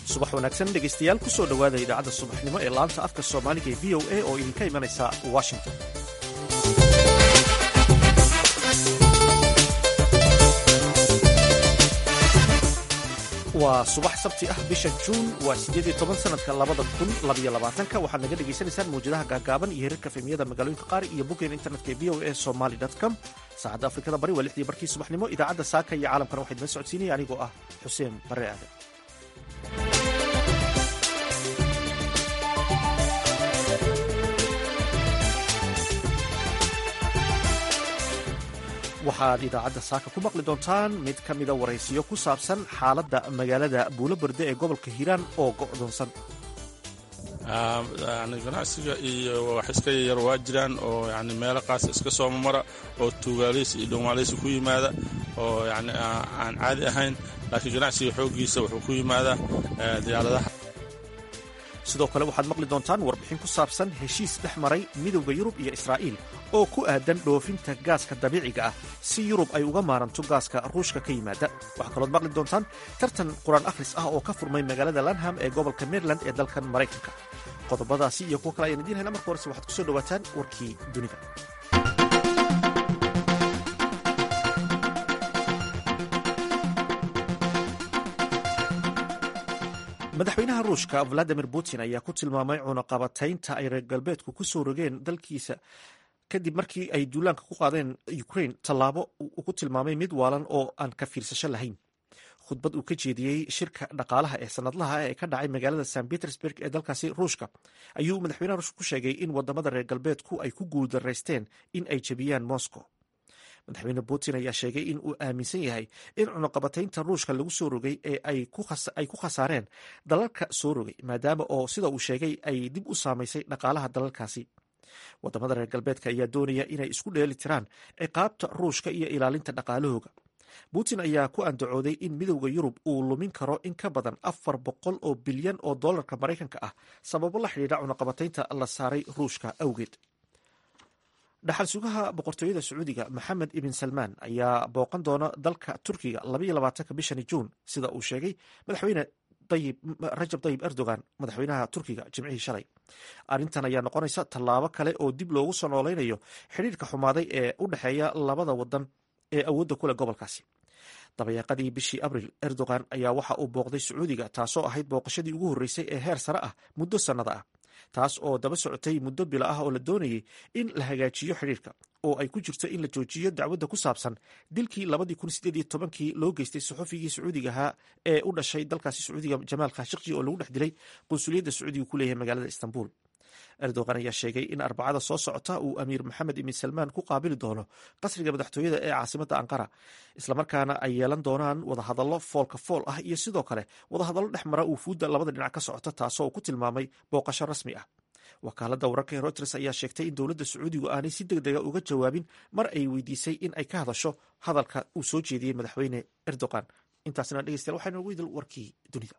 subax wanaagsan dhegaystayaal ku soo dhowaada idaacadda subaxnimo ee laanta afka soomaaliga ee v o a oo idinka imanaysa washington waa subax sabti ah bisha juun waa siddeed iyo toban sanadka labada kun labaiyo labaatanka waxaad naga dhagaysanaysaan mawjadaha gaagaaban iyo hirarka fehmiyada magaalooyinka qaar iyo boggeen internetka ee v o a somaly com saacadda afrikada bari waa lixdii barkii subaxnimo idaacadda saaka iyo caalamkana waxaa idinla socodsiinaya anigoo ah xuseen barre aadan waxaad idaacadda saaka ku maqli doontaan mid ka mida waraysiyo ku saabsan xaaladda magaalada buuloberde ee gobolka hiiraan oo go'doonsan ganacsiga iyo wax iska yar waa jiraan oo yani meelo qaasa iska soomamara oo tuugaalaysi iyo dhowmaalaysi ku yimaada oo yani aan caadi ahayn laakiin ganacsiga xooggiisa wuxuu ku yimaadaa diyaaradaha sidoo kale waxaad maqli doontaan warbixin ku saabsan heshiis dhex maray midowda yurub iyo israa'iil oo ku aadan dhoofinta gaaska dabiiciga ah si yurub ay uga maaranto gaaska ruushka ka yimaada waxaa kalood maqli doontaan tartan qur-aan akhris ah oo ka furmay magaalada lanham ee gobolka maryland ee dalkan maraykanka qodobadaasi iyo kuwo kale ayaan idiin hayna marka horese waxaad ku soo dhowaataan warkii dunida madaxweynaha ruushka valadimir putin ayaa ku tilmaamay cunaqabataynta ay reer galbeedku ku soo rogeen dalkiisa kadib markii ay duulaanka ku qaadeen ukraine tallaabo uu ku tilmaamay mid waalan oo aan ka fiirsasho lahayn khudbad uu ka jeediyey shirka dhaqaalaha ee sanadlaha ee ka dhacay magaalada st petersburg ee dalkaasi ruushka ayuu madaxweynaha ruushka ku sheegay in wadamada reer galbeedku ay ku guuldaraysteen in ay jebiyaan moscow madaxweyne putin ayaa sheegay in uu aaminsan yahay in cunuqabataynta ruushka lagu soo rogay ee ay ku khasaareen dalalka soo rogay maadaama oo sida uu sheegay ay dib u saamaysay dhaqaalaha dalalkaasi wadamada reer galbeedka ayaa doonaya inay isku dheeli tiraan ciqaabta ruushka iyo ilaalinta dhaqaalahooga putin ayaa ku andacooday in midowda yurub uu lumin karo in ka badan afar boqol oo bilyan oo dollarka maraykanka ah sababo la xidhiidha cunuqabataynta la saaray ruushka awgeed dhaxal sugaha boqortooyada sacuudiga maxamed ibn salmaan ayaa booqan doona dalka turkiga labaiyo labaatanka bishani juun sida uu sheegay madaxweyne rajab tayib erdogan madaxweynaha turkiga jimcihii shalay arrintan ayaa noqonaysa tallaabo kale oo dib loogu soo nooleynayo xidhiirka xumaaday ee u dhexeeya labada wadan ee awoodda kuleh gobolkaasi dabayaaqadii bishii abril erdogan ayaa waxa uu booqday sacuudiga taasoo ahayd booqashadii ugu horreysay ee heer sare ah muddo sannada ah taas oo daba socotay muddo bila ah oo la doonayay in la hagaajiyo xidhiirka oo ay ku jirto in la joojiyo dacwadda ku saabsan dilkii labadii kun sideed iyo tobankii loo geystay saxufigii sacuudiga ahaa ee u dhashay dalkaasi sacuudiga jamaal khashikji oo lagu dhex dilay qunsuliyadda sacuudiga ku leeyahay magaalada istanbul erdogan ayaa sheegay in arbacada soo socota uu amiir maxamed ibn salmaan ku qaabili doono qasriga madaxtooyada ee caasimadda ankara islamarkaana ay yeelan doonaan wadahadallo foolka fool ah iyo sidoo kale wadahadallo dhex mara uufuudda labada dhinac ka socota taasoo uu ku tilmaamay booqasho rasmi ah wakaaladda wararka ee reuters ayaa sheegtay in dowladda sacuudigu aanay si deg dega uga jawaabin mar ay weydiisay in ay ka hadasho hadalka uu soo jeediyey madaxweyne erdogan intaasna dhegeystayaal waxaa inoogu idil warkii dunida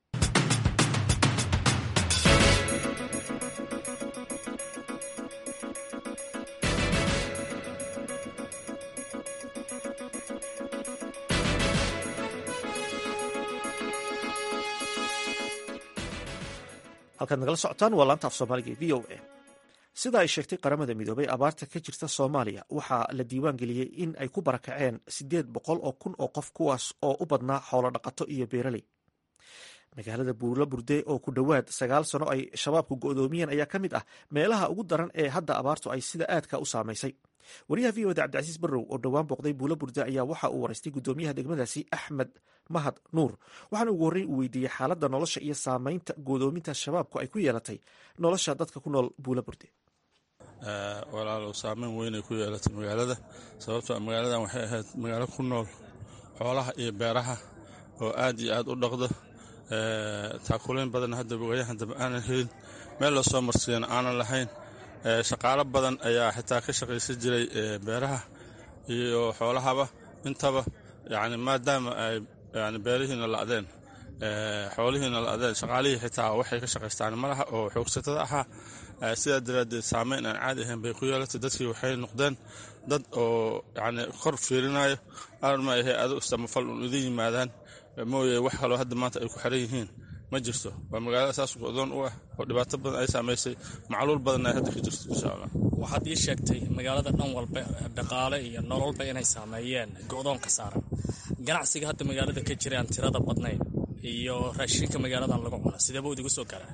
halkaad nagala socotaan waa laanta af soomaaliga e v o a sida ay sheegtay qaramada midoobay abaarta ka jirta soomaaliya waxaa la diiwaan geliyey in ay ku barakaceen siddeed boqol oo kun oo qof kuwaas oo u badnaa xoolo dhaqato iyo beeraley magaalada buulo burde oo ku dhowaad sagaal sano ay shabaabku go'doomiyeen ayaa ka mid ah meelaha ugu daran ee hadda abaartu ay sida aadka u saamaysay wariyaha v oda cabdicasiis barrow oo dhowaan booqday buulo burde ayaa waxa uu waraystay guddoomiyaha degmadaasi axmed mahad nuur waxaana ugu horreyn uu weydiiyey xaaladda nolosha iyo saamaynta godoominta shabaabku ay ku yeelatay nolosha dadka ku nool buulo burde walaalow saameyn weynay ku yeelatay magaalada sababtoo magaaladan waxay ahayd magaalo ku nool xoolaha iyo beeraha oo aad iyo aad u dhaqda taakulayn badan hadda waayahan dambe aanan helin meel la soo marsiyana aanan lahayn shaqaalo badan ayaa xitaa ka shaqaysan jiray beeraha iyo xoolahaba intaba yani maadaama ay yani beerihiina la'deen xoolihiina la'deen shaqaalihii xitaa waxay ka shaqaystaan malaha oo xoogsatada ahaa sidaa daraaddeed saameyn aan caadi ahayn bay ku yeelatay dadkii waxay noqdeen dad oo yani kor fiirinayo aran ma ahe adu istamafal un idin yimaadaan mooye wax kaloo hadda maanta ay ku xiran yihiin ma jirto waa magaalada saas go'doon u ah oo dhibaato badan ay saamaysay macluul badanna ay hadda ka jirto insha allah waxaad ii sheegtay magaalada dhan walba dhaqaale iyo nololba inay saameeyeen go'doonka saaran ganacsiga hadda magaalada ka jira aan tirada badnayn iyo raashinka magaaladan lagu cuno sideeba idigu soo garaa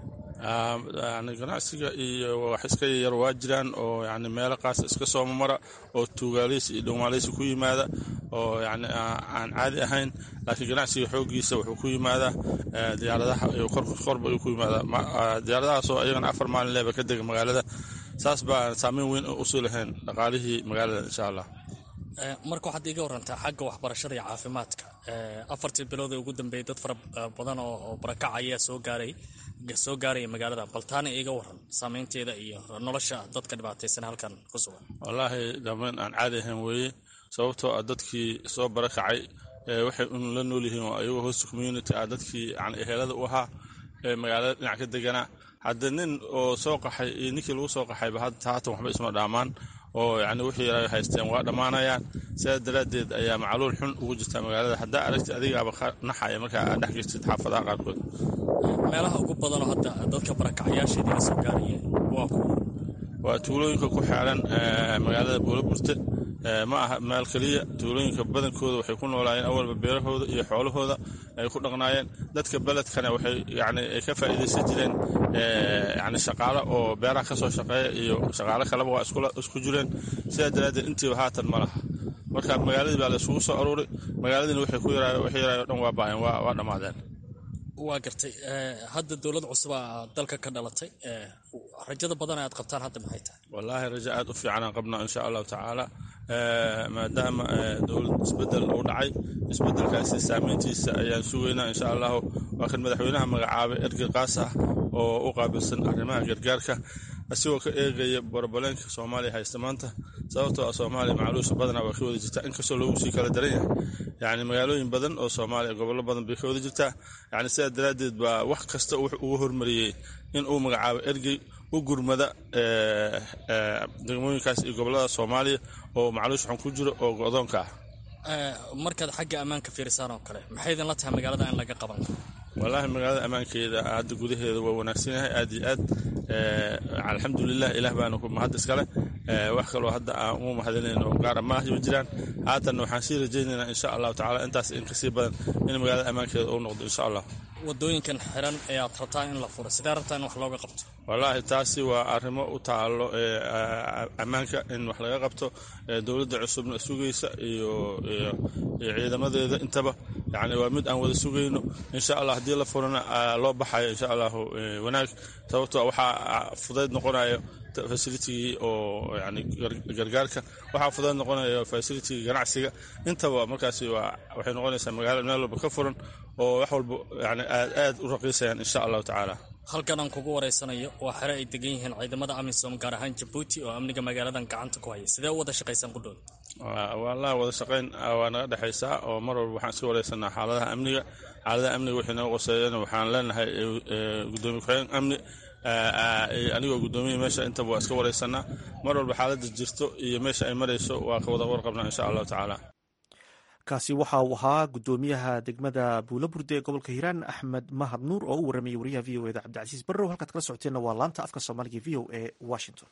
yani ganacsiga iyo wax iska yar waa jiraan oo yani meelo qaasa iska soomamara oo tuugaaleysi iyo dhowmaaleysi ku yimaada oo yani aan caadi ahayn laakiin ganacsiga xoogiisa wuxuu ku yimaadaa diyaaradaha iyo korba ayuu ku yimaadaa diyaaradahaasoo ayagana afar maalin leeba ka dega magaalada saas baa saameyn weyn usii lahayn dhaqaalihii magaalada insha allah marka waxaad iiga warantaa xagga waxbarashada iyo caafimaadka afartii bilood ee ugu dambeeyay dad fara badan oo barakac ayaa soo gaaray soo gaaraya magaalada bal taana iiga waran saameynteeda iyo nolosha dadka dhibaataysan halkan ku sugan wallaahi dhammayn aan caadi ahayn weeye sababtoo ah dadkii soo barakacay waxay un la nool yihiin oo ayagoo host community ah dadkii yani ehelada u ahaa ee magaalada dhinac ka deganaa hadda nin oo soo qaxay iyo ninkii lagu soo qaxayba haatan waxba isma dhaamaan oo yani wixii yara haysteen waa dhammaanayaan sidaas daraaddeed ayaa macluul xun ugu jirta magaalada haddaa aragti adigaaba naxaya markaa aad dhex jirtid xaafadaha qaarkood meelaha ugu badanoo hadda dadka barakacyaasha idiga soo gaarayeen waa kuwa waa tuulooyinka ku xeeran magaalada buulaburte ma aha meel keliya tuulooyinka badankooda waxay ku noolaayeen awalba beerahooda iyo xoolahooda ay ku dhaqnaayeen dadka beledkana waxay yani ka faa'iidaysan jireen yani shaqaalo oo beeraha ka soo shaqeeya iyo shaqaalo kaleba waa isku jireen sidaa daraaddeed intiiba haatan ma laha marka magaaladii baa la isugu soo aruuray magaaladiina waxay ku yaraayo wixii yaraayo o dhan waa baaheen waa dhammaadeen waa gartay hadda dowlad cusubaa dalka ka dhalatay rajada badan aad qabtaan hadda maxay tahay wallaahi rajo aad u fiicanaan qabnaa insha allahu tacaala maadaama dowlad isbedel uu dhacay isbedelkaasi saameyntiisa ayaan sugaynaa insha allahu waa kan madaxweynaha magacaabay ergey qaas ah oo u qaabilsan arrimaha gargaarka asigoo ka eegaya boroboleenka soomaaliya haysta maanta sababtoo ah soomaaliya macluusha badanaa waa ka wada jirtaa inkastoo loogu sii kala daran yahay yani magaalooyin badan oo soomaaliya gobollo badan bay ka wada jirtaa yani sidaa daraaddeed baa wax kasta wuxuu ugu hormariyey in uu magacaabo ergey u gurmada degmooyinkaas iyo gobollada soomaaliya oo macluush xun ku jiro oo go'doonka ah markaad xagga ammaanka fiirisaan oo kale maxay idinla tahay magaalada in laga qaban karo wallaahi magaalada ammaankeeda hadda gudaheeda waa wanaagsan yahay aad iyo aad alxamdulilah ilaah baana ku mahad iskale wax kaloo hadda aan ugu mahadinayno gaara maaha jiraan haatanna waxaan sii rajaynaynaa insha allahu tacala intaas in kasii badan in magaalada ammaankeeda uu noqdo insha allah wadooyinkan xiran ee aad rabtaan in la furo sidee rabtaan in wax looga qabto wallaahi taasi waa arrimo u taalo ammaanka in wax laga qabto dowladda cusubna sugaysa iyo ciidamadeeda intaba yani waa mid aan wada sugayno insha allah haddii la furana loo baxayo insha allahu wanaag sababto waxaa fudayd noqonayo facilitigii oo yani gargaarka waxaa fudayd noqonayo facilitigii ganacsiga intaba markaasi waa waxay noqonaysaa magaalo meel walba ka furan oo wax walba yani aad aad u raqiisayaan insha allahu tacaala halkan aan kugu wareysanayo waa xere ay degan yihiin ciidamada amisom gaar ahaan jabuuti oo amniga magaaladan gacanta ku haya sidee u wada shaqaysaan qudhooda wallahi wada shaqayn waa naga dhexaysaa oo mar walba waxaan iska wareysanaa xaaladaha amniga xaaladaha amniga wixii naga qoseeyana waxaan leenahay gudoomiye ku-xigeen amni anigoo guddoomiya meesha intaba waa iska wareysanaa mar walba xaaladda jirto iyo meesha ay marayso waa ka wada warqabnaa insha allahu tacaala kaasi waxa uu ahaa guddoomiyaha degmada buulaburde ee gobolka hiiraan axmed mahad nuur oo u waramayay wariyaha v o eda cabdicasiis barrow halkaad kala socoteenna waa laanta afka soomaaliga v o e washington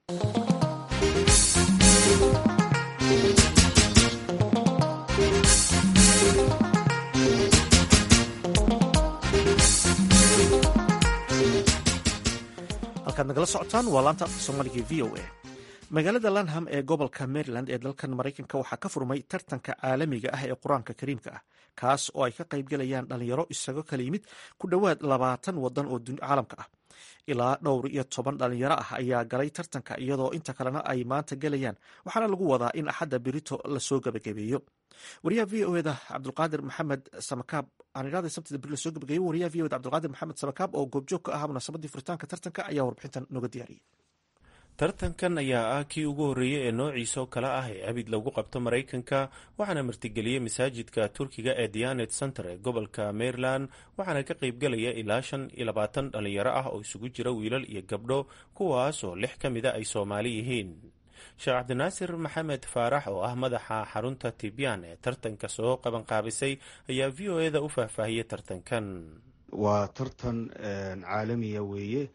halkaad nagala socotaan waa laanta afka soomaaliga v o a magaalada lanham ee gobolka maryland ee dalkan maraykanka waxaa ka furmay tartanka caalamiga ah ee qur-aanka kariimka ah kaas oo ay ka qaybgalayaan dhalinyaro isago kala yimid ku dhowaad labaatan wadan oo caalamka ah ilaa dhowr iyo toban dhalinyaro ah ayaa galay tartanka iyadoo inta kalena ay maanta gelayaan waxaana lagu wadaa in axadda berito lasoo gabagabeeyo wariyaha v o eda cabdulqaadir maxamed samakaab aanidhahda sabtida beri lasoo gabagabeeyo wariyaha v o eda cabdulqaadir maxamed samakaab oo goobjoog ka ahaa munaasabadii furitaanka tartanka ayaa warbixintan nooga diyaariyey tartankan ayaa ah kii ugu horreeyey ee noociisa oo kale ah ee abid lagu qabto maraykanka waxaana martigeliyey masaajidka turkiga ee dianet center ee gobolka maryland waxaana ka qaybgalaya ilaa shan iyo labaatan dhalinyaro ah oo isugu jira wiilal iyo gabdho kuwaas oo lix ka mida ay soomaali yihiin sheekh cabdinaasir maxamed faarax oo ah madaxa xarunta tibyaan ee tartanka soo qabanqaabisay ayaa v o eda u faahfaahiyey tartankan waa tartan caalamiya weeye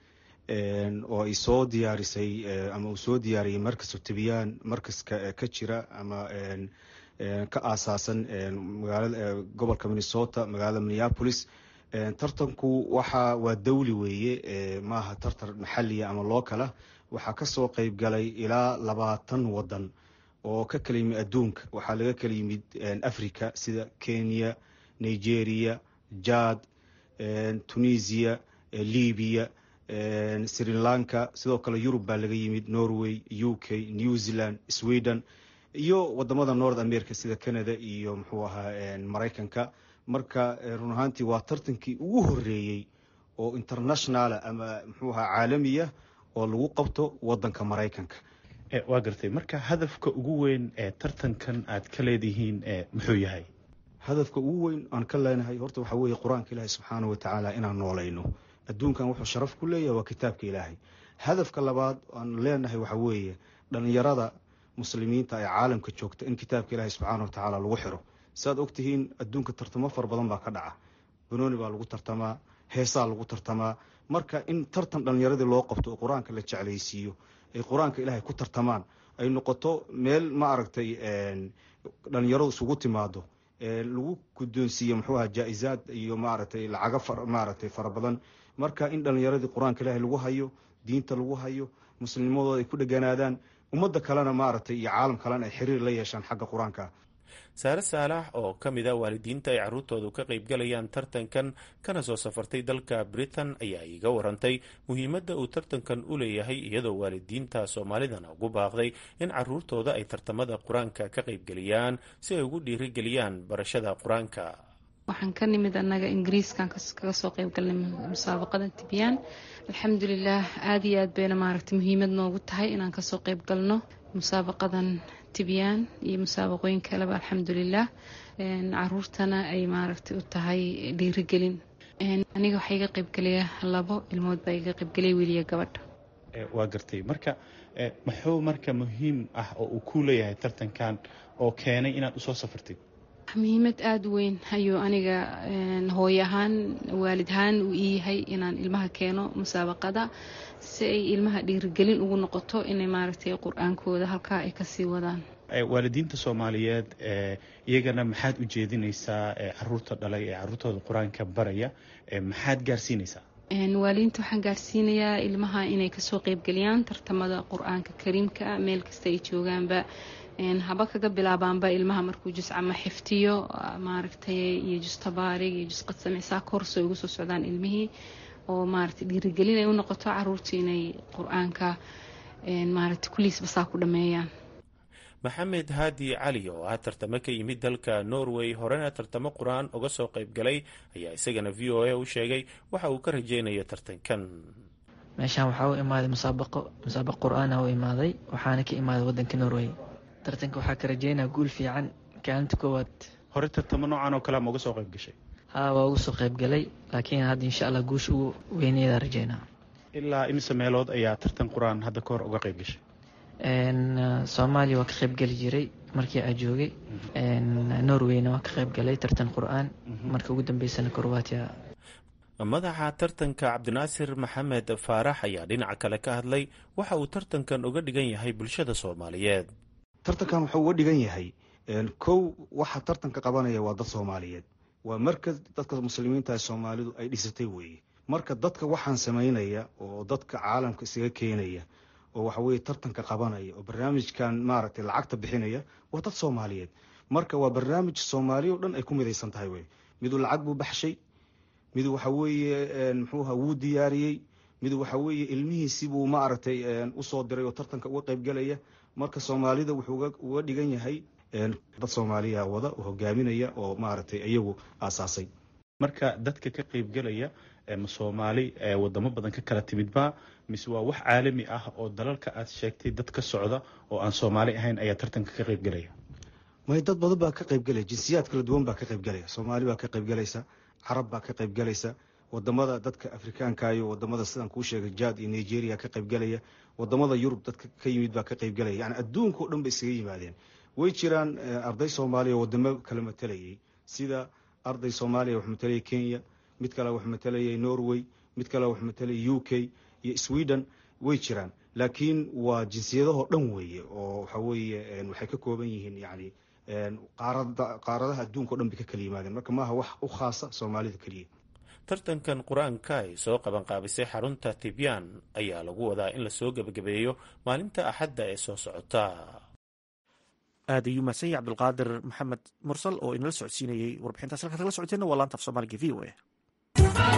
oo ay soo diyaarisay ama uu soo diyaariyey markasu tibiyaan markaska ka jira ama ka aasaasan magaalada gobolka minnesota magaalada minneapolis tartanku waxa waa dawli weeye maaha tartan maxaliya ama lookala waxaa kasoo qeyb galay ilaa labaatan wadan oo ka kala yimid adduunka waxaa laga kala yimid africa sida kenya nigeria jad tunisia libya sri lanka sidoo kale yurub baa laga yimid norway u k new zealand sweden iyo wadamada north america sida canada iyo muxuu ahaa maraykanka marka run ahaantii waa tartankii ugu horeeyey oo internationala ama muxuu ahaa caalamiya oo lagu qabto wadanka maraykanka waa gartay marka hadafka ugu weyn ee tartankan aad ka leedihiin muxuu yahay hadafka ugu weyn aan ka leenahay horta waxaa weeye qur-aanka ilaahi subxaana watacaala inaan noolayno adduunkan wuxuu sharaf ku leeyahay waa kitaabka ilaahay hadafka labaad aan leenahay waxaa weeye dhalinyarada muslimiinta ee caalamka joogta in kitaabka ilaahay subxaana watacaala lagu xiro saaad ogtihiin adduunka tartamo fara badan baa ka dhaca banooni baa lagu tartamaa heesaa lagu tartamaa marka in tartan dhalinyaradii loo qabto oo qur-aanka la jeclaysiiyo ay qur-aanka ilaahay ku tartamaan ay noqoto meel ma aragtay dhalinyaradu isugu timaado lagu guddoonsiiyo muxuu aha jaa-izaad iyo maaragtay lacago maaragtay fara badan marka in dhalinyaradii qur-aanka ilaahay lagu hayo diinta lagu hayo muslimnimadooda ay ku dheganaadaan ummadda kalena maaragtay iyo caalam kalena ay xiriir la yeeshaan xagga qur-aanka saare saalax oo ka mid a waalidiinta ay carruurtoodu ka qaybgalayaan tartankan kana soo safartay dalka britain ayaa iiga warantay muhiimadda uu tartankan u leeyahay iyadoo waalidiinta soomaalidana ugu baaqday in carruurtooda ay tartamada qur-aanka ka qaybgeliyaan si ay ugu dhiirigeliyaan barashada qur-aanka waxaan ka nimid annaga ingiriiskan kaga soo qaybgalnay musaabaqada tibyaan alxamdulilah aada iyo aad bayna maaragtay muhiimad noogu tahay inaan kasoo qayb galno musaabaqadan tibyaan iyo musaabaqooyin kaleba alxamdulilah caruurtana ay maaragtay u tahay dhiirigelin aniga waxaa iga qaybgelaya labo ilmood baa iga qaybgelaya wiiliya gabadha waa gartay marka muxuu marka muhiim ah oo uu ku leeyahay tartankan oo keenay inaad usoo safartid muhiimad aada u weyn ayuu aniga hooy ahaan waalid ahaan uu ii yahay inaan ilmaha keeno musaabaqada si ay ilmaha dhiirigelin ugu noqoto inay maaragtay qur-aankooda halkaa ay kasii wadaan waalidiinta soomaaliyeed iyagana maxaad u jeedinaysaa caruurta dhalay ee caruurtooda qur-aanka baraya maxaad gaarsiinaysaa waalidiinta waxaan gaarsiinayaa ilmaha inay kasoo qeybgeliyaan tartamada qur-aanka kariimka meel kasta ay joogaanba haba kaga bilaabaanba ilmaha markuu juscama xiftiyo maaragtay iyo justabaarig iyo jusqadsamicsaa korso ay ugu soo socdaan ilmihii oo maaragtay dhiirigelin ay u noqoto caruurta inay qur-aanka maaragtay kuliis basaa ku dhameeyaan maxamed haadi cali oo ah tartamo ka yimid dalka norway horena tartamo qur-aan uga soo qayb galay ayaa isagana v o a u sheegay waxa uu ka rajeynayo tartankan meeshaan waxaa u imaaday musaabaqo musaabaq qur-aana u imaaday waxaana ka imaaday wadanka norway tartanka waxaa ka rajeynaa guul fiican kaalinta koowaad hore tartamo noocan oo kale ma uga soo qayb gashay haa waa uga soo qayb galay laakiin hadda insha allah guusha ugu weyneeda rajeynaa ilaa imise meelood ayaa tartan qur-aan hadda ka hor uga qayb gashay soomaaliya waa ka qayb geli jiray markii aa joogay norwayna waa ka qayb galay tartan qur-aan marka ugu dambeysana korwaatiya madaxa tartanka cabdinaasir maxamed faarax ayaa dhinaca kale ka hadlay waxa uu tartankan uga dhigan yahay bulshada soomaaliyeed tartankan wuxuu uga dhigan yahay kow waxa tartanka qabanaya waa dad soomaaliyeed waa markas dadka muslimiinta ee soomaalidu ay dhisatay weeye marka dadka waxaan samaynaya oo dadka caalamka isaga keenaya oo waxa weye tartanka qabanaya oo barnaamijkan maaragtay lacagta bixinaya waa dad soomaaliyeed marka waa barnaamij soomaaliya o dhan ay ku midaysan tahay wey miduu lacag buu baxshay miduu waxa weeye muxuuha wuu diyaariyey miduu waxa weeye ilmihiisibuu maaragtay usoo diray oo tartanka uga qayb galaya marka soomaalida wuxuu uga dhigan yahay dad soomaaliya wada oo hogaaminaya oo maaragtay iyagu aasaasay marka dadka ka qaybgalaya ma soomaali wadamo badan ka kala timidba mise waa wax caalami ah oo dalalka aad sheegtay dad ka socda oo aan soomaali ahayn ayaa tartanka ka qaybgalaya may dad badan baa ka qaybgalaya jinsiyaad kala duwan baa ka qaybgalaya soomaali baa ka qaybgalaysa carab baa ka qaybgalaysa wadamada dadka afrikaanka iyo wadamada sidaan kuu sheegay jad iyo nigeria ka qaybgalaya wadamada yurub dadka ka yimid baa ka qaybgalaya yani adduunka o dhan bay isaga yimaadeen way jiraan arday soomaaliya oo wadamo kala matalayay sida arday soomaaliya wax matalaya kenya mid kale wax matalayay norway mid kale wax matalayay u k iyo sweden way jiraan laakiin waa jinsiyadahoo dhan weeye oo waxa weeye waxay ka kooban yihiin yani qaarada qaaradaha adduunka o dhan bay ka kala yimaadeen marka maaha wax u khaasa soomaalida keliya tartankan qur-aanka ay soo qabanqaabisay xarunta tibyaan ayaa lagu wadaa in lasoo gebagabeeyo maalinta axadda ee soo socota aad ayuu mahadsan yahy cabdulqaadir maxamed mursal oo inala socodsiinayey warbixintaas halkaad kala socoteenna waa laanta af soomaaliga v o a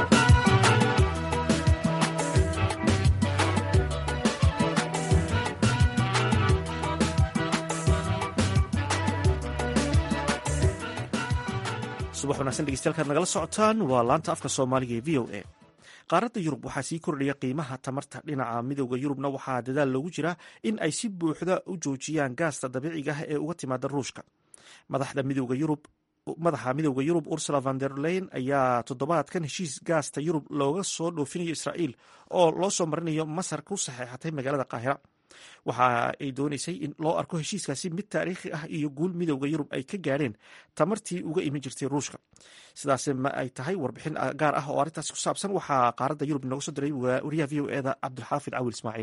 subax wanaagsan dhegeystayaal nagala socotaan waa laanta afka soomaaliga ee v o a qaaradda yurub waxaa sii kordhaya qiimaha tamarta dhinaca midooda yurubna waxaa dadaal loogu jiraa in ay si buuxda u joojiyaan gaasta dabiiciga ah ee uga timaada ruushka madaxda midooda yurub madaxa midooda yurub ursula van der leyen ayaa toddobaadkan heshiis gaasta yurub looga soo dhoofinayo israa'iil oo loo soo marinayo masar ku saxeexatay magaalada qaahira waxa ay dooneysay in loo arko heshiiskaasi mid taariikhi ah iyo guul midowda yurub ay ka gaadheen tamartii uga iman jirtay ruushka sidaas ma ay tahay warbixin gaar ah oo arrintaasi ku saabsan waxaa qaaradda yurub inooga soo diray wariyaha v o eda cabdulxaafid cawil ismaaciil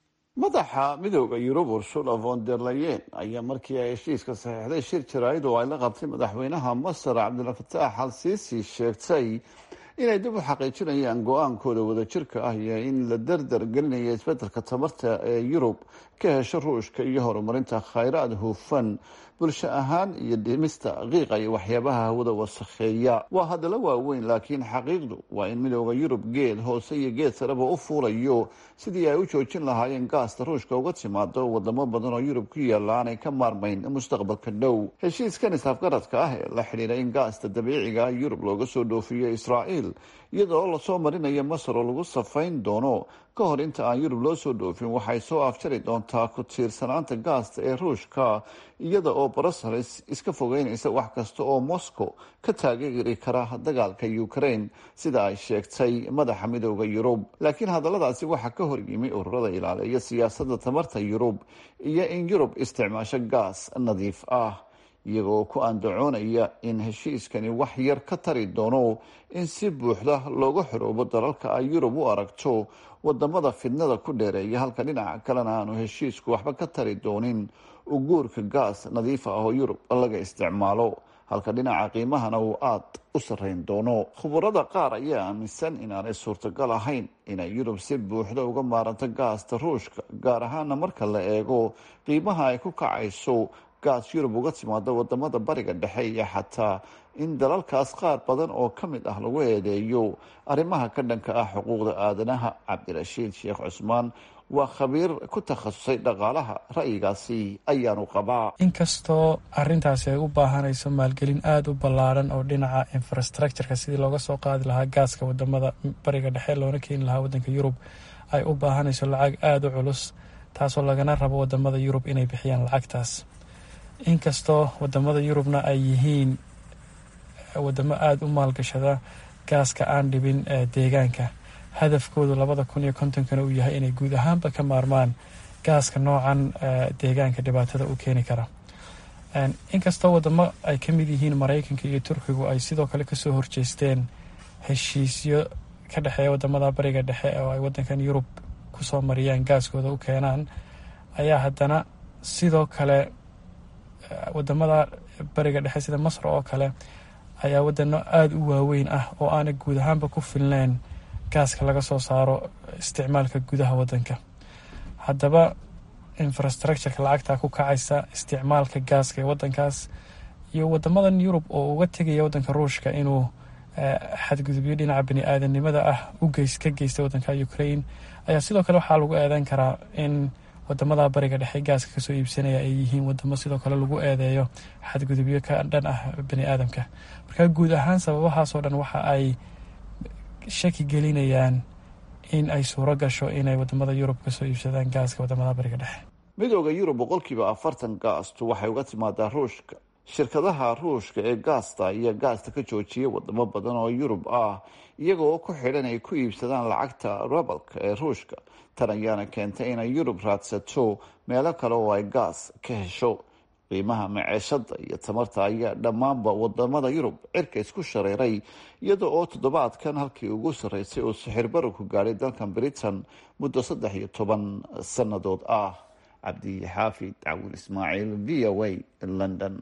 madaxa midooda yurub ursula von der leyen ayaa markii ay heshiiska saxiixday shir jaraa'id oo ay la qabtay madaxweynaha masar cabdilfataax al siisi sheegtay inay dib u xaqiijinayaan go-aankooda wadajirka ah iyo in la dardar gelinayo isbedelka tamarta ee yurub ka hesho ruushka iyo horumarinta khayraad hufan bulsho ahaan iyo dhimista qiiqa iyo waxyaabaha hawada wasakheeya waa hadallo waaweyn laakiin xaqiiqdu waa in midooda yurub geed hoose iyo geed sareba u fuulayo sidii ay u joojin lahaayeen gaasta ruushka uga timaado wadamo badan oo yurub ku yaalla aanay ka maarmayn mustaqbalka dhow heshiiskan isafgaradka ah ee la xidhiira in gaasta dabiiciga ah yurub looga soo dhoofiyo israa'iil iyadoo lasoo marinayo masar oo lagu safayn doono ka hor inta aan yurub loo soo dhoofin waxay soo afjari doontaa ku tiirsanaanta gaasta ee ruushka iyada oo brussels iska fogeynaysa wax kasta oo moscow ka taageeri kara dagaalka ukraine sida ay sheegtay madaxa midooda yurub laakiin hadalladaasi waxaa ka hor yimi ururada ilaaleeya siyaasadda tamarta yurub iyo in yurub isticmaasho gaas nadiif ah iyagoo ku andacoonaya in heshiiskani wax yar ka tari doono in si buuxda looga xoroobo dalalka ay yurub u aragto wadamada fidnada ku dheereeya halka dhinaca kalena aanu heshiisku waxba ka tari doonin uguurka gaas nadiif ah oo yurub laga isticmaalo halka dhinaca qiimahana uu aada u sarreyn doono khubarada qaar ayaa aaminsan inaanay suurtagal ahayn inay yurub si buuxda uga maaranto gaasta ruushka gaar ahaana marka la eego qiimaha ay ku kacayso gaas yurub uga timaado wadamada bariga dhexe iyo xataa in dalalkaas qaar badan oo ka mid ah lagu eedeeyo arrimaha ka dhanka ah xuquuqda aadanaha cabdirashiid sheekh cusmaan waa khabiir ku takhasusay dhaqaalaha ra'yigaasi ayaanu qabaa inkastoo arintaasi ay u baahanayso maalgelin aada u ballaaran oo dhinaca infrastructureka sidii looga soo qaadi lahaa gaaska wadamada bariga dhexe loona keeni lahaa wadanka yurub ay u baahanayso lacag aada u culus taasoo lagana rabo wadamada yurub inay bixiyaan lacagtaas inkastoo wadamada yurubna ay yihiin wadamo aada u maalgashada gaaska aan dhibin deegaanka hadafkoodu labada kun iyo kontonkana uu yahay inay guud ahaanba ka maarmaan gaaska noocan deegaanka dhibaatada u keeni kara inkastoo wadamo ay ka mid yihiin maraykanka iyo turkigu ay sidoo kale kasoo horjeesteen heshiisyo ka dhexeeya wadamada bariga dhexe oo ay wadankan yurub kusoo mariyaan gaaskooda u keenaan ayaa haddana sidoo kale wadamada bariga dhexe sida masr oo kale ayaa wadano aada u waaweyn ah oo aana guud ahaanba ku filneyn gaaska laga soo saaro isticmaalka gudaha wadanka haddaba infrastructureka lacagta ku kacaysa isticmaalka gaaska ee wadankaas iyo wadamadan yurub oo uga tegaya wadanka ruushka inuu xadgudubyo dhinaca bani aadanimada ah ugeys ka geysta wadanka ukraine ayaa sidoo kale waxaa lagu eedeyn karaa in wadamada bariga dhexe gaaska kasoo iibsanaya ay yihiin wadamo sidoo kale lagu eedeeyo xadgudubyo ka dhan ah bani aadamka marka guud ahaan sababahaasoo dhan waxa ay shaki gelinayaan in ay suuro gasho inay wadamada yurub kasoo iibsadaan gaaska wadamada bariga dhexe midooda yurub boqolkiiba afartan gaastu waxay uga timaadaa ruushka shirkadaha ruushka ee gaasta ayaa gaasta ka joojiyay wadamo badan oo yurub ah iyagoo ku xidhan ay ku iibsadaan lacagta rabalka ee ruushka tan ayaana keentay inay yurub raadsato meelo kale oo ay gaas ka hesho qiimaha maceeshada iyo tamarta ayaa dhammaanba wadamada yurub cirka isku shareeray iyada oo toddobaadkan halkii ugu sarreysay uu sixir bararku gaadhay dalkan britain muddo saddex iyo toban sannadood ah cabdi xaafid cawil ismaaciil v o a london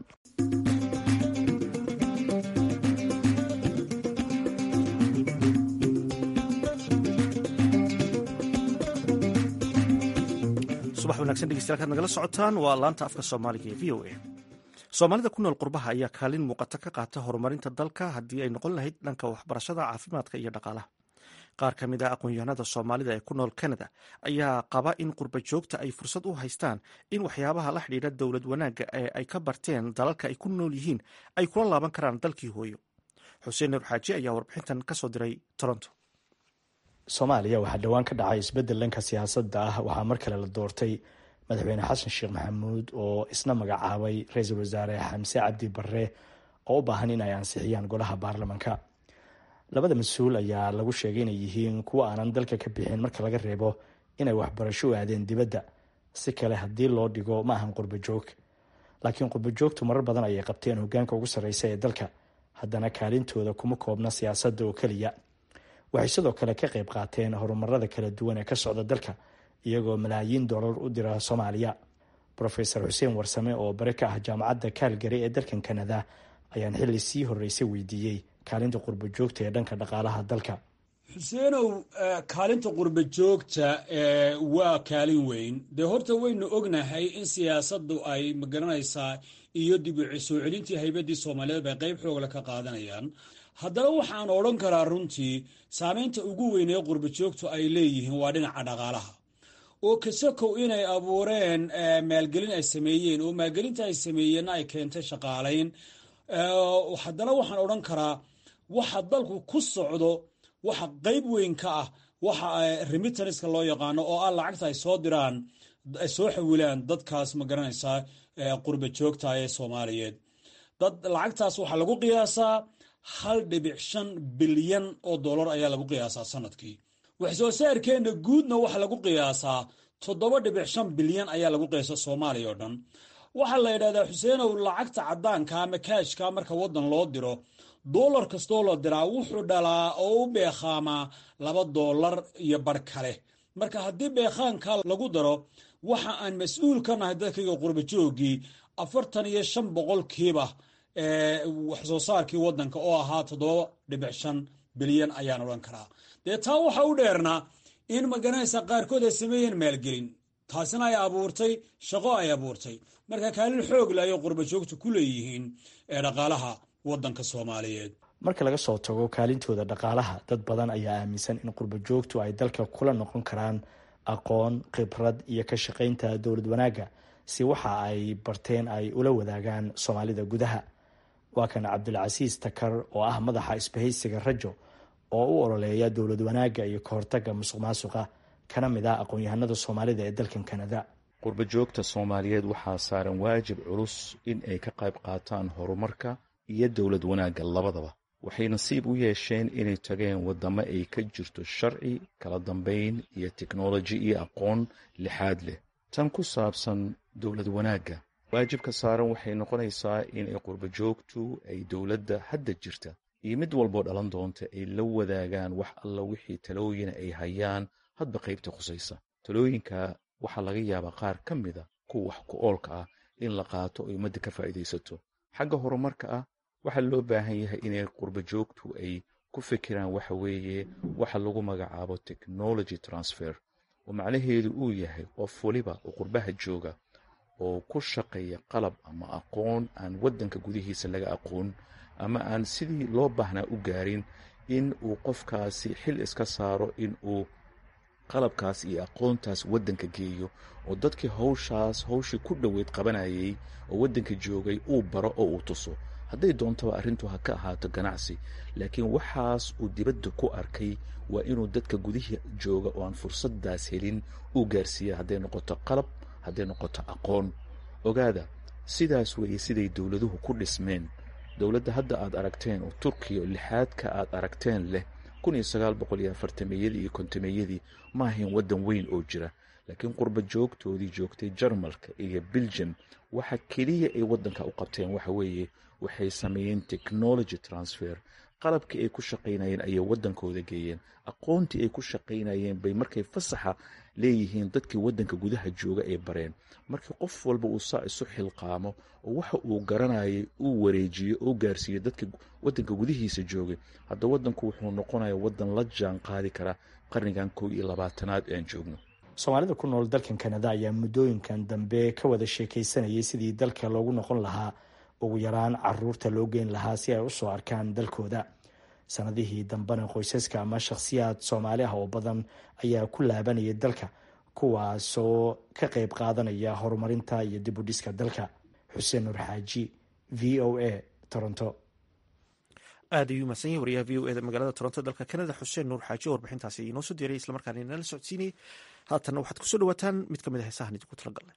subax wanagsan dhegeystayaal kaad nagala socotaan waa laanta afka soomaaliga ee v o a soomaalida ku nool qurbaha ayaa kaalin muuqata ka qaata horumarinta dalka haddii ay noqon lahayd dhanka waxbarashada caafimaadka iyo dhaqaalaha qaar ka mid ah aqoon-yahanada soomaalida ee ku nool canada ayaa qaba in qurba joogta ay fursad u haystaan in waxyaabaha la xidhiidha dowlad wanaagga ee ay ka barteen dalalka ay ku nool yihiin ay kula laaban karaan dalkii hooyo xuseen nuur xaaji ayaa warbixintan kasoo diray toronto soomaaliya waxaa dhowaan ka dhacay isbeddel dhanka siyaasadda ah waxaa mar kale la doortay madaxweyne xasan sheekh maxamuud oo isna magacaabay ra-iisul wasaare xamse cabdi barre oo u baahan in ay ansixiyaan golaha baarlamanka labada mas-uul ayaa lagu sheegay inay yihiin kuwa aanan dalka ka bixin marka laga reebo inay waxbarasho u aadeen dibadda si kale haddii loo dhigo ma ahan qurba joog laakiin qurba joogtu marar badan ayay qabteen hogaanka ugu sarreysa ee dalka haddana kaalintooda kuma koobna siyaasadda oo keliya waxay sidoo kale ka qayb qaateen horumarada kala duwan ee ka socda dalka iyagoo malaayiin dollar u dira soomaaliya rofeor xuseen warsame oo bare ka ah jaamacadda kaalgari ee dalkan kanada ayaan xilli sii horreysay weydiiyey kaalinta qurba joogta ee dhanka dhaqaalaha dalka xuseenow kaalinta qurba joogta waa kaalin weyn dee horta waynu ognahay in siyaasaddu ay magaranaysaa iyo dib u soo celintii haybadii soomaaliyeed bay qayb xoogla ka qaadanayaan haddana waxaan odhan karaa runtii saameynta ugu weyn ee qurba joogtu ay leeyihiin waa dhinaca dhaqaalaha oo kasakow inay abuureen maalgelin ay sameeyeen oo maalgelinta ay sameeyeenna ay keentay shaqaalayn haddana waxaan odhan karaa waxa dalku ku socdo waxa qayb weyn ka ah waxa remitanska loo yaqaano oo ah lacagta ay soo diraan ay soo xawilaan dadkaas ma garanaysaa qurba joogta ee soomaaliyeed dad lacagtaas waxaa lagu qiyaasaa hal dhibic shan bilyan oo dollar ayaa lagu qiyaasaa sanadkii wax soo saarkeenna guudna waxaa lagu qiyaasaa toddoba dhibic shan bilyan ayaa lagu qiyaasa soomaaliya oo dhan waxaa la yidhahdaa xuseenow lacagta caddaanka ama kaashka marka waddan loo diro dollar kastoo la diraa wuxuu dhalaa oo u beekhaamaa laba dollar iyo bar kale marka haddii beekhaanka lagu daro waxa aan mas-uul ka nahay dadkayga qurba joogii afartan iyo shan boqolkiiba wax soo saarkii waddanka oo ahaa toddoba dhibic shan bilyan ayaan odhan karaa dee taa waxa u dheernaa in magaranaysa qaarkood ay sameeyeen maalgelin taasina ay abuurtay shaqo ay abuurtay marka kaalin xoog le ayay qurba joogta ku leeyihiin ee dhaqaalaha waddanka soomaaliyeed marka laga soo tago kaalintooda dhaqaalaha dad badan ayaa aaminsan in qurba joogtu ay dalka kula noqon karaan aqoon khibrad iyo ka shaqaynta dowlad wanaagga si waxa ay barteen ay ula wadaagaan soomaalida gudaha waa kan cabdilcasiis takar oo ah madaxa isbahaysiga rajo oo u ololeeya dowlad wanaagga iyo kahortaga musuq maasuqa kana mid ah aqoon-yahanada soomaalida ee dalkan kanada qurba joogta soomaaliyeed waxaa saaran waajib culus in ay ka qayb qaataan horumarka iyo dowlad wanaagga labadaba waxay nasiib u yeesheen inay tageen waddamo ay ka jirto sharci kala dambayn iyo teknoloji iyo aqoon lixaad leh tan ku saabsan dowlad wanaagga waajibka saaran waxay noqonaysaa inay qurba joogtu ay dowladda hadda jirta iyo mid walboo dhalan doonta ay la wadaagaan wax alla wixii talooyina ay hayaan hadba qaybta khusaysa talooyinka waxaa laga yaabaa qaar ka mida kuwa wax ku oolka ah in la qaato ay ummadda ka faa'iidaysato xagga horumarka ah waxaa loo baahan yahay inay qurba joogtu ay ku fikiraan waxa weeye waxa lagu magacaabo technology transfer oo macnaheedu uu yahay qof waliba oo qurbaha jooga oo ku shaqeeya qalab ama aqoon aan waddanka gudihiisa laga aqoon ama aan sidii loo baahnaa u gaarin in uu qofkaasi xil iska saaro in uu qalabkaas iyo aqoontaas waddanka geeyo oo dadkii hawshaas hawshii ku dhoweyd qabanayay oo waddanka joogay uu baro oo uu tuso hadday doontaba arrintu ha ka ahaato ganacsi laakiin waxaas uu dibadda ku arkay waa inuu dadka gudihii jooga oo aan fursaddaas helin uu gaarsiiya hadday noqoto qalab hadday noqoto aqoon ogaada sidaas weeye siday dowladuhu ku dhismeen dowladda hadda aad aragteen oo turkiya lixaadka aad aragteen leh kun iyo sagaal boqol iyo afartameyadii iyo kontameyadii ma ahayn waddan weyn oo jira laakiin qurba joogtoodii joogtay jarmalka iyo belgium waxa keliya ay wadanka u qabteen waxa weeye waxay sameeyeen technology transfer qalabkii ay ku shaqaynayeen ayay wadankooda geeyeen aqoontii ay ku shaqaynayeen bay markay fasaxa leeyihiin dadkii wadanka gudaha jooga ay bareen markii qof walba uu saa isu xilqaamo oo waxa uu garanayay uu wareejiyo oo gaarsiiyo dadka wadanka gudihiisa joogay hadda wadanku wuxuu noqonaya wadan la jaan qaadi kara qarnigan kow iyo labaatanaad aan joogno soomaalida ku nool dalkan kanada ayaa muddooyinkan dambe ka wada sheekaysanayay sidii dalka loogu noqon lahaa ugu yaraan caruurta loo geyn lahaa si ay usoo arkaan dalkooda sanadihii dambena qoysaska ama shakhsiyaad soomaali ah oo badan ayaa ku laabanaya dalka kuwaasoo ka qayb qaadanaya horumarinta iyo dib u dhiska dalka xuseen nur xaaji v o a toronto aad ayuu mahadsan yahay wariyaha v o eda magaalada toronto dalka kanada xuseen nuur xaaji oo warbixintaasi inoo soo diyaray islamarkaana inala socodsiinayay haatanna waxaad kusoo dhawaataan mid ka mid a heesahan idinku talagalnay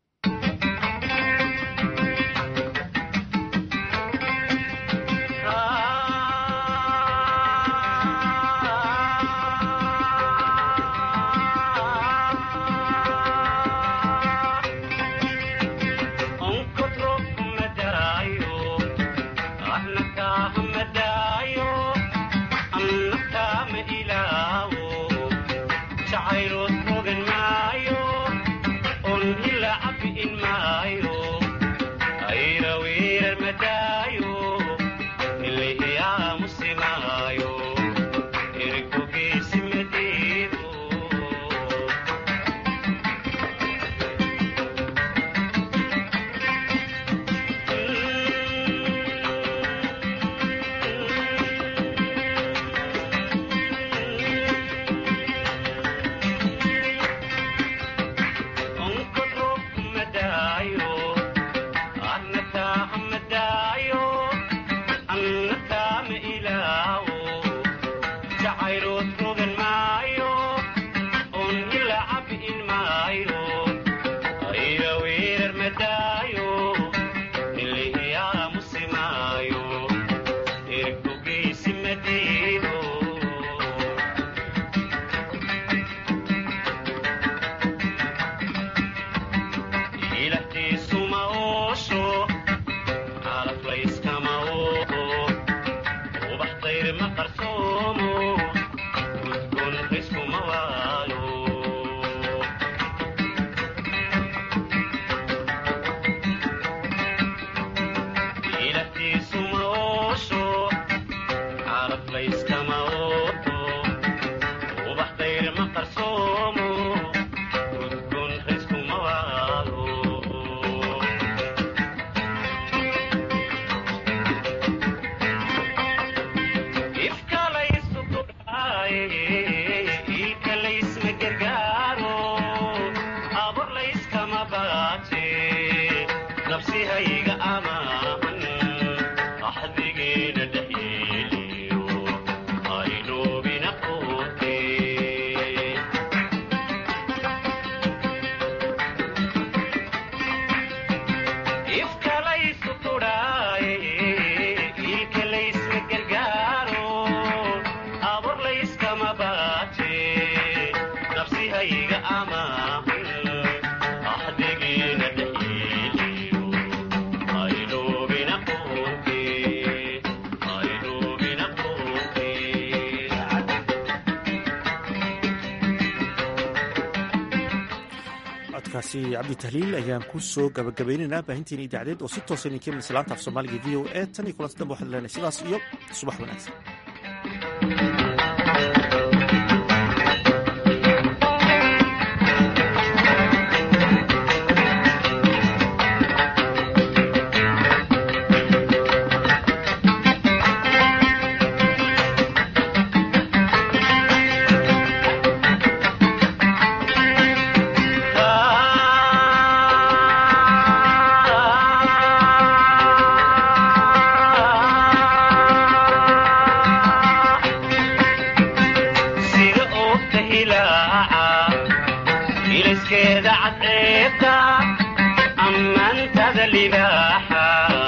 codkaasi cabdi tahliil ayaan ku soo gabagabaynaynaa baahinteena idaacadeed oo si toosa idinka imanaysa laanta af soomaaliga v o a tan iyo kulanti dambe waxaad leenahay sidaas iyo subax wanaagsan ilaskeeda cadceebta ammaantada libaaxa